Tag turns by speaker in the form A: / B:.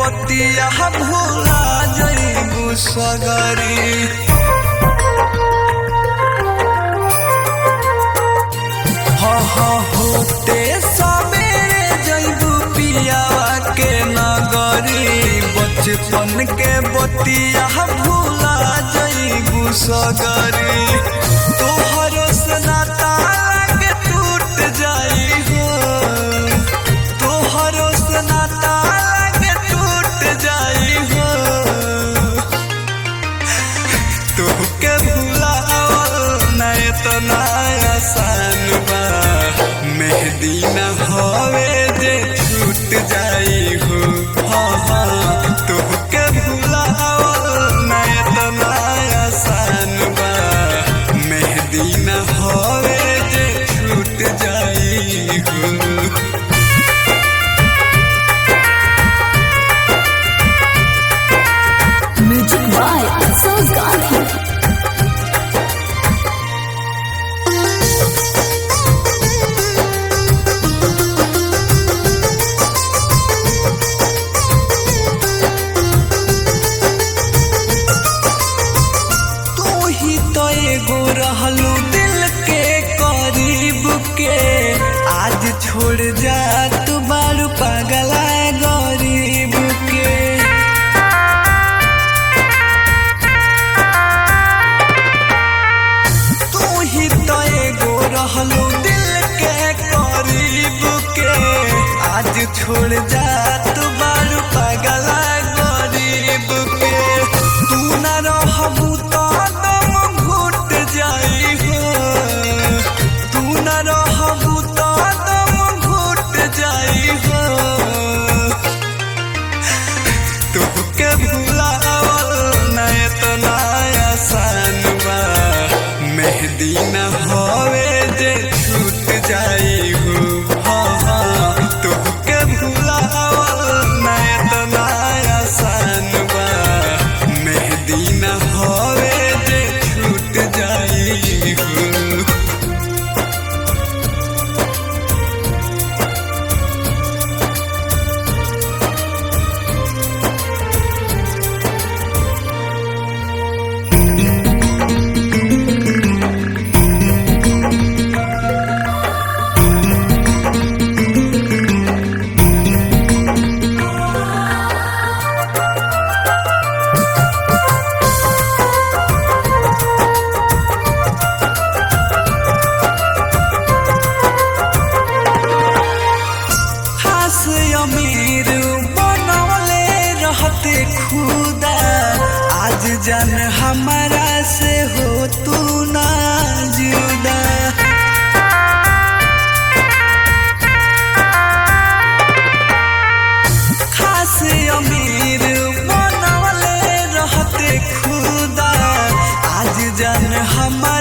A: बतिया भूला जइबू सगरी हाँ हाँ होते सबेरे जइबू पियावा के नगरी बचपन के बतिया भूला जइबू सगरी तोहरो से नाता लागे टूट जाई हो तोहरो से नाता लागे टूट जाई हो तोहके भुलावल ना इतना आसान बा मेहदी न होवे जे छूट जाई हो हाँ हाँ तोहके भुलावल ना इतना आसान बा मेहदी न होवे जे छूट जाई हो
B: Music by Afsaz Gandhi.
A: तू ही तो एगो रहलू दिल के करीब के आज छोड़ जा तू बारू पगला गरीब के तू ही तो एगो रहलू दिल के करीब के आज छोड़ जा तू बारू पगला गरीब के तू न रहबू तो दम घुट जाई हो तू न रहबू तो दम घुट जाई हो तोहके भुलावल ना इतना आसान बा मेहदी न होवे जे छूट जाई हो हाँ हाँ तोहके भुलावल ना इतना आसान बा मेहदी न होवे जे छूट जाई हो खास अमीर बनवले रहते खुदा आज जान हमारा से हो तू ना जुदा खास अमीर बनवले रहते खुदा आज जान हमारा